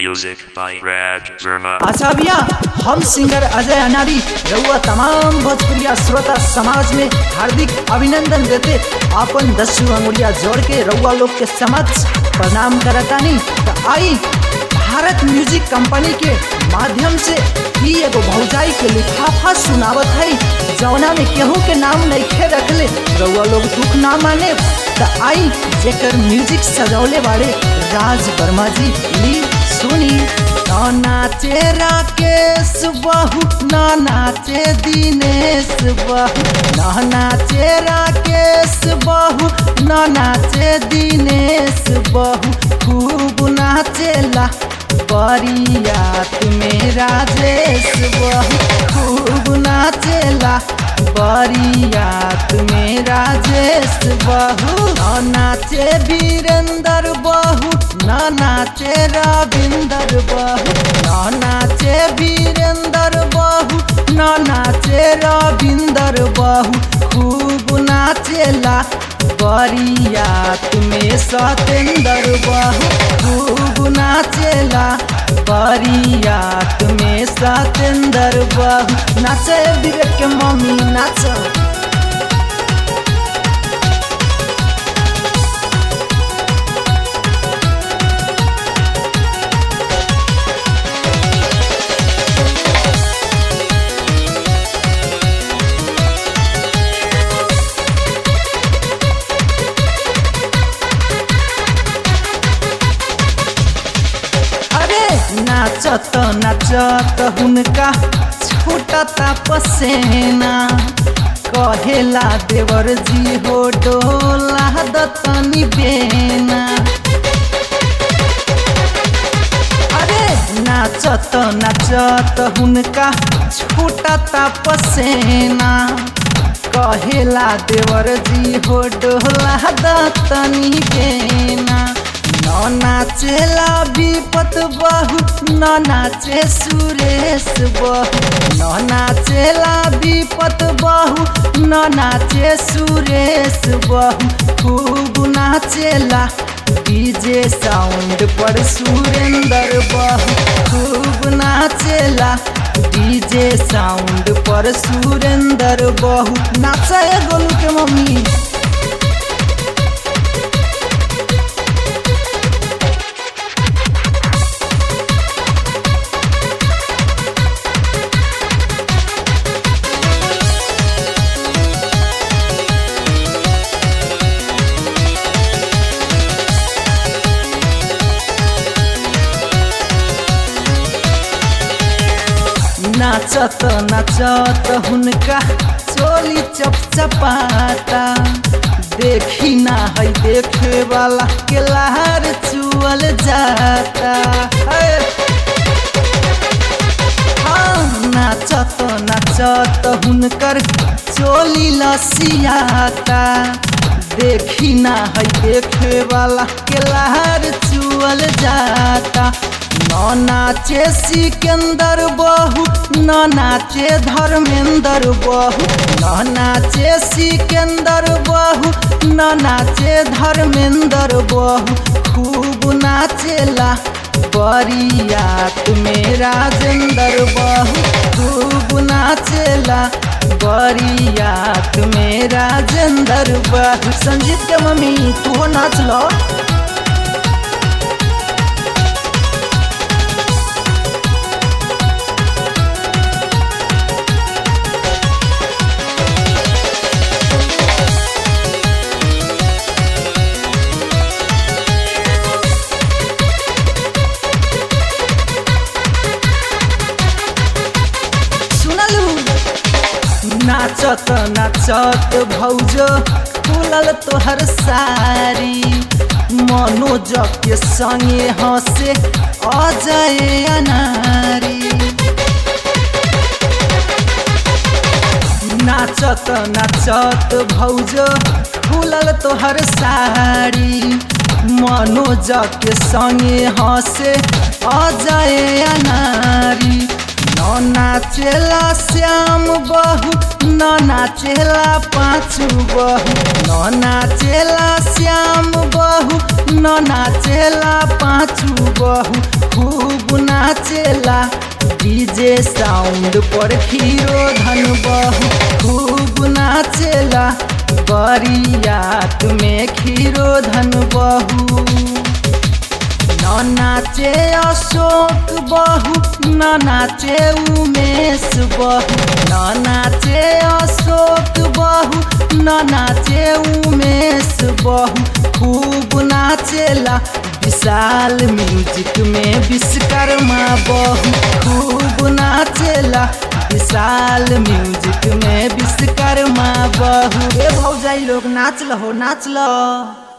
Music by Raj Verma. अच्छा भैया हम सिंगर अजय अनारी रउआ तमाम भोजपुरिया श्रोता समाज में हार्दिक अभिनंदन देते अपन दसू अंगुलिया जोड़ के रउआ लोग के समक्ष प्रणाम करतानी तो आई भारत म्यूजिक कंपनी के माध्यम से ही एगो भौजाई के लिफाफा सुनावत है जौना में केहू के नाम नइखे रखले रउआ लोग दुख ना माने तो आई जेकर म्यूजिक सजौले बाड़े राज वर्मा जी ली सुनी ना नाचे राकेश बहू ना नाचे दिनेश बहू ना नाचे राकेश बहू ना नाचे दिनेश बहू खूब नाचेला बरियात में राजेश बहू खूब नाचेला बरियात में राजेश बहू न नाचे वीरेंद्र बहू न नाचे रविंदर बहू न नाचे वीरेंद्र बहू न नाचे रविंदर बहू खूब नाचेला बरियात में सतेंद्र बहू खूब नाचेला बरियात में सतेंद्र बहू नाचे विवेक के मम्मी नाच अरे नाचत नाचत हुनका छूटता पसेना कहेला देवर जी हो डोला दतनी बेना अरे नाचत नाचत हुनका छूटता पसेना कहेला देवर जी हो डोला दतनी बेना न नाचेला विपत बहु न नाचे सुरेश बहु न नाचेला विपत बहु न नाचे सुरेश बहु खूब नाचेला डीजे साउंड पर सुरेंद्र बहु खूब नाचेला डीजे साउंड पर सुरेंद्र बहु नाचे गोलू के मम्मी नाचत नाचत हुनका चोली चपचपाता देखी ना है देखे वाला के लहर चुअल जाता है। हाँ, नाचत नाचत हुनकर चोली लसियाता देखी ना है देखे वाला के लहर चुअल जाता न नाचे सिकंदर बहू न नाचे धर्मेंद्र बहू न नाचे सिकंदर बहू न नाचे धर्मेंद्र बहू खूब नाचेला बरियात में राजेंद्र बहू खूब नाचेला बरियात में राजेंद्र बहू संजीत के मम्मी तू नाच लो सुनलू नाचत नाचत भौजो खुलल तोहर सारी मनोज के संगे हंसे अजय अनारी नाचत नाचत भौजो खुलल तोहर साड़ी मनोज के संगे हंसे अजय अनारी न नाचेला श्याम बहू न नाचेला पाँचू बहू न नाचेला श्याम बहू न नाचेला पाँचू बहू खूब नाचेला डीजे साउंड पर हीरो धन बहू खूब नाचेला बरियात में खीरो धन बहू न नाचे अशोक बहू न नाचे उमेश बहू न नाचे अशोक बहू न नाचे उमेश बहू खूब नाचेला विशाल म्यूजिक में विश्वकर्मा बहू खूब नाचेला विशाल म्यूजिक में विश्वकर्मा बहू ए भौजाई लोग नाच लो नाच लो